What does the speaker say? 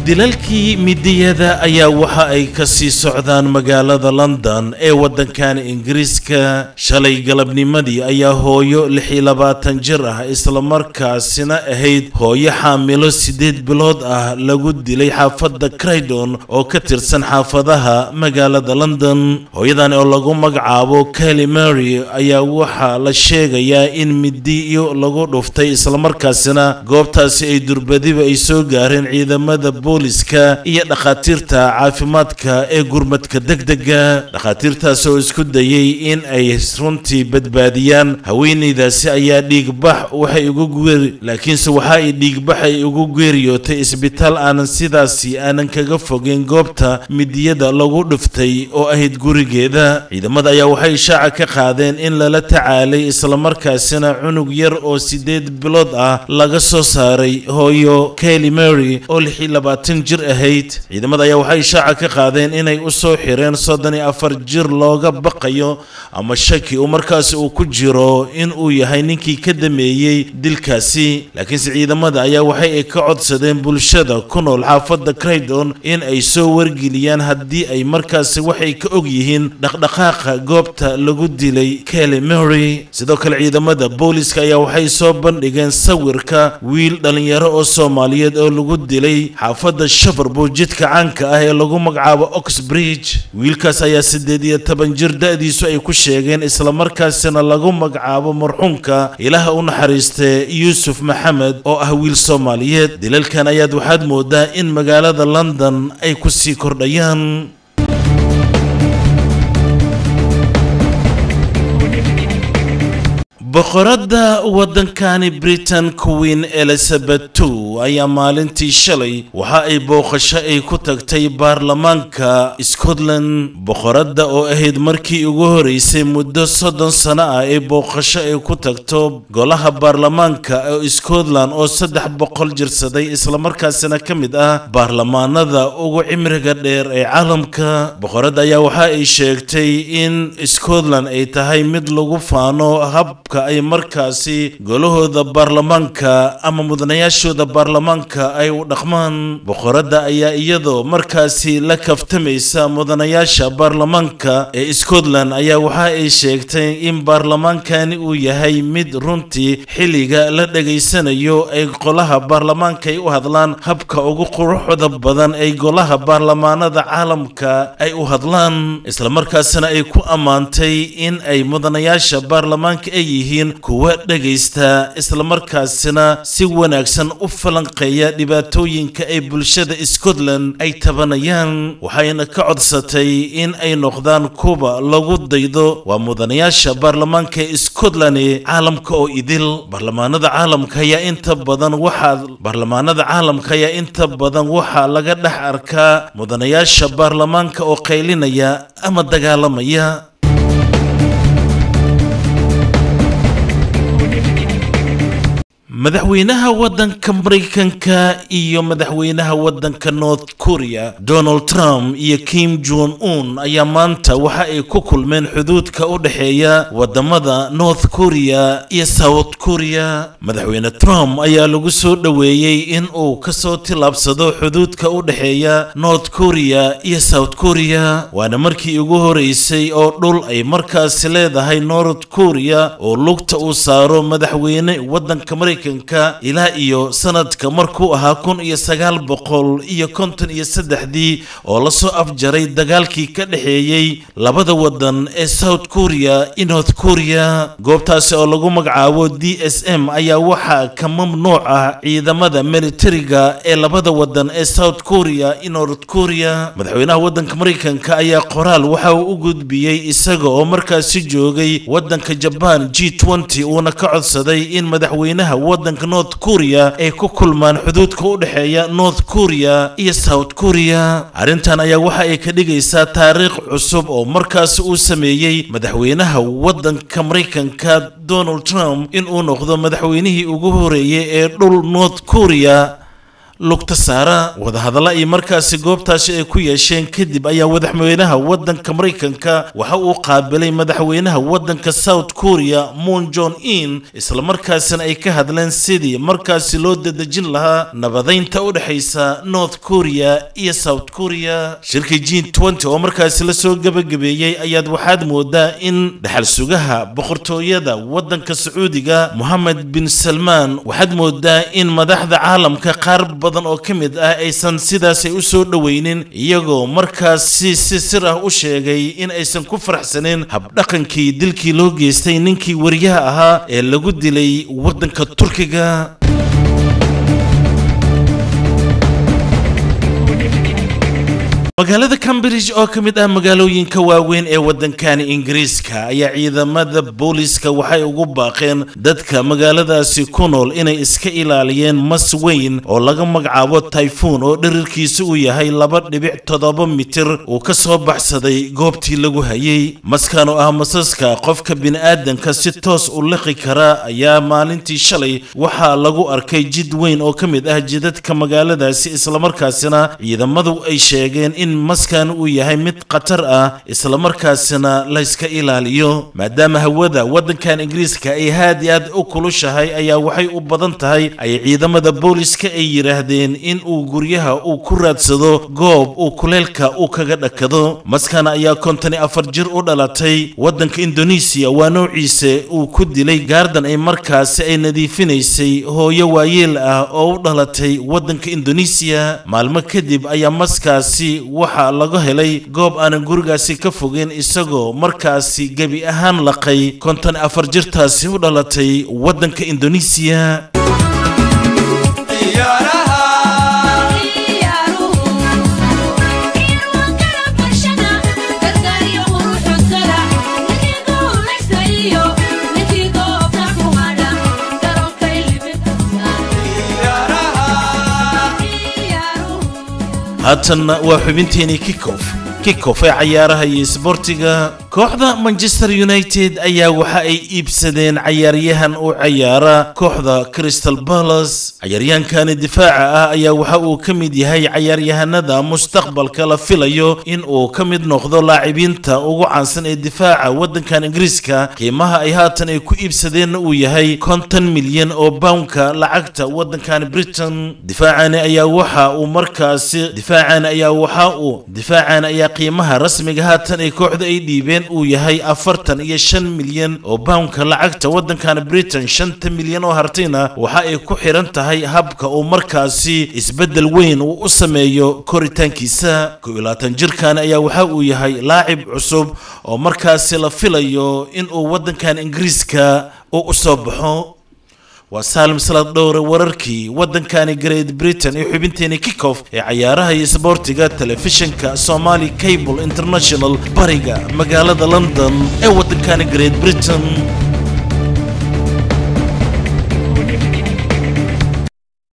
dilalkii midiyada ayaa waxa ay ka sii socdaan magaalada london ee waddankan ingiriiska shalay galabnimadii ayaa hooyo lix iyo labaatan jir ah islamarkaasina ahayd hooyo xaamilo siddeed bilood ah lagu dilay xaafadda craydon oo ka tirsan xaafadaha magaalada london hooyadan oo lagu magacaabo kelly mary ayaa waxaa la sheegayaa in midiyo lagu dhuftay islamarkaasina goobtaasi ay durbadiba ay soo gaareen ciidamada booliska iyo dhakhaatiirta caafimaadka ee gurmadka degdega dhakhaatiirtaas oo isku dayay in ay runtii badbaadiyaan haweenaydaasi ayaa dhiigbax waxay ugu geeri laakiinse waxa ay dhiigbax ay ugu geeriyootay isbitaal aanan sidaasi aanan kaga fogeyn goobta midiyada lagu dhuftay oo ahayd gurigeeda ciidamada ayaa waxay shaaca ka qaadeen in lala tacaalay islamarkaasina cunug yar oo siddeed bilood ah laga soo saaray hooyo kelly mary oo lix iyo labaatan jir ahayd ciidamada ayaa waxay shaaca ka qaadeen inay u soo xireen soddon iyo afar jir looga baqayo ama shaki uu markaasi uu ku jiro in uu yahay ninkii ka dameeyey dilkaasi laakiinse ciidamada ayaa waxay ka codsadeen bulshada ku nool xaafadda craydon in ay soo wargeliyaan haddii ay markaasi waxay ka og yihiin dhaqdhaqaaqa goobta lagu dilay kelly mary sidoo kale ciidamada booliska ayaa waxay soo bandhigeen sawirka wiil dhallinyaro oo soomaaliyeed oo lagu dilay xaafadda shafarbu jidka caanka ah ee lagu magacaabo oxbridge wiilkaas ayaa siddeed iyo toban jir da-diisu ay ku sheegeen islamarkaasina lagu magacaabo marxuumka ilaaha u naxariistee yuusuf maxamed oo ah wiil soomaaliyeed dilalkan ayaad waxaad moodaa in magaalada london ay ku sii kordhayaan boqoradda waddankani britain queen elizabeth two ayaa maalintii shalay waxa ay booqasho ay ku tagtay baarlamaanka scotland boqoradda oo ahayd markii ugu horeysay muddo soddon sano ah ee booqasho ay ku tagto golaha baarlamaanka ee scotland oo saddex boqol jirsaday islamarkaasina ka mid ah baarlamaanada ugu cimriga dheer ee caalamka boqoradda ayaa waxa ay sheegtay in scotland ay tahay mid lagu faano habka ay markaasi golahooda baarlamaanka ama mudanayaashooda baarlamaanka ay u dhaqmaan boqoradda ayaa iyadoo markaasi la kaftamaysa mudanayaasha baarlamaanka ee scotland ayaa waxa ay sheegtay in baarlamaankani uu yahay mid runtii xilliga la dhegaysanayo ay golaha baarlamaanka ay u hadlaan habka ugu quruxda badan ay golaha baarlamaanada caalamka ay u hadlaan islamarkaasina ay ku ammaantay in ay mudanayaasha baarlamaanka ay yihiin kuwa dhegaysta islamarkaasina si wanaagsan u falanqeeya dhibaatooyinka ay bulshada scotland ay tabanayaan waxayna ka codsatay in ay noqdaan kuwa lagu daydo waa mudanayaasha baarlamaanka ee scotland caalamka oo idil baarlamaanada caalamka ayaa inta badan waxaa baarlamaanada caalamka ayaa inta badan waxaa laga dhex arkaa mudanayaasha baarlamaanka oo qaylinaya ama dagaalamaya madaxweynaha waddanka maraykanka iyo madaxweynaha waddanka north korea donald trump iyo kim jon un ayaa maanta waxa ay ku kulmeen xuduudka u dhexeeya wadamada north korea iyo south korea madaxweyne trump ayaa lagu soo dhoweeyey in uu kasoo tillaabsado xuduudka u dhexeeya north korea iyo south korea waana markii ugu horeysay oo dhul ay markaasi leedahay north korea oo lugta uu saaro madaxweyne waddanka maraykanka ilaa iyo sanadka markuu ahaa kun iyo sagaal boqol iyo konton iyo saddexdii oo lasoo afjaray dagaalkii ka dhexeeyey labada wadan ee south korea iyo north korea goobtaasi oo lagu magacaabo d s m ayaa waxaa ka mamnuuc ah ciidamada militariga ee labada wadan ee south korea iyo north korea madaxweynaha waddanka maraykanka ayaa qoraal waxa uu u gudbiyey isaga oo markaasi joogay waddanka jaban g nty uuna ka codsaday in madaxweynaha waddanka north korea ay ku kulmaan xuduudka u dhexeeya north korea iyo south korea arrintan ayaa waxa ay ka dhigaysaa taariikh cusub oo markaasi uu sameeyey madaxweynaha waddanka maraykanka donald trump in uu noqdo madaxweynihii ugu horeeyey ee dhul north korea lugta saara wadahadalla ay markaasi goobtaasi ay ku yeesheen kadib ayaa madaxweynaha waddanka maraykanka waxa uu qaabilay madaxweynaha waddanka south korea moon jon in islamarkaasina ay ka hadleen sidii markaasi loo dadejin lahaa nabadaynta u dhexaysa north korea iyo south korea shirka g nty oo markaasi lasoo gebagabeeyey ayaad waxaad moodaa in dhaxal sugaha boqortooyada waddanka sacuudiga mohamed bin salmaan waxaad moodaa in madaxda caalamka qaar badan oo ka mid ah aysan sidaasay u soo dhoweynin iyagoo markaasi si sir ah u sheegay in aysan ku faraxsanin habdhaqankii dilkii loo geystay ninkii wariyaha ahaa ee lagu dilay waddanka turkiga magaalada cambridge oo ka mid ah magaalooyinka waaweyn ee waddankani ingiriiska ayaa ciidamada booliska waxay ugu baaqeen dadka magaaladaasi ku nool inay iska ilaaliyeen mas weyn oo laga magacaabo tayfuun oo dhirirkiisu uu yahay laba dhibic toddoba mitir uu ka soo baxsaday goobtii lagu hayay maskan oo ah masaska qofka bini'aadanka si toos u liqi kara ayaa maalintii shalay waxaa lagu arkay jid weyn oo ka mid ah jidadka magaaladaasi islamarkaasina ciidamadu ay sheegeen in maskan uu yahay mid khatar ah islamarkaasina layska ilaaliyo maadaama hawada waddankan ingiriiska ay haad i aad u kulushahay ayaa waxay u badan tahay ay ciidamada booliska ay yidhaahdeen in uu guryaha uu ku raadsado goob uu kuleelka uu kaga dhakado maskan ayaa kontoni afar jir u dhalatay waddanka indonesiya waa noociisa uu ku dilay gaardan ay markaasi ay nadiifinaysay hooyo waayeel ah oo u dhalatay waddanka indonesiya maalmo kadib ayaa maskaasi waxaa laga helay goob aanan gurigaasi ka fogeyn isagoo markaasi gebi ahaan laqay konton afar jirtaasi u dhalatay waddanka indonesiya haatanna waa xubinteenii kickof kickof ee cayaaraha iyo isboortiga kooxda manchester united ayaa waxa ay iibsadeen cayaaryahan u cayaara kooxda crystal palace cayaaryahankani difaaca ah ayaa waxa uu ka mid yahay cayaaryahanada mustaqbalka la filayo in uu ka mid noqdo laacibiinta ugu caansan ee difaaca waddankan ingiriiska qiimaha ay haatan ay ku iibsadeenna uu yahay konton milyan oo poundka lacagta waddankan britain difaacani ayaa waxa uu markaasi difaacani ayaa waxa uu difaacani ayaa qiimaha rasmiga haatan ay kooxda ay dhiibeen uu yahay afartan iyo shan milyan oo poundka lacagta waddankan britain shanta milyan oo hartayna waxa ay ku xiran tahay habka uu markaasi isbeddel weyn uu u sameeyo koritaankiisa kow iyo labaatan jirkan ayaa waxa uu yahay laacib cusub oo markaasi la filayo in uu waddankan ingiriiska uu u soo baxo waa saalim salaad dhowre wararkii waddankani great britain iyo xubinteeni kickoff ee cayaaraha iyo isboortiga telefishinka somali cable international bariga magaalada london ee waddankani great britain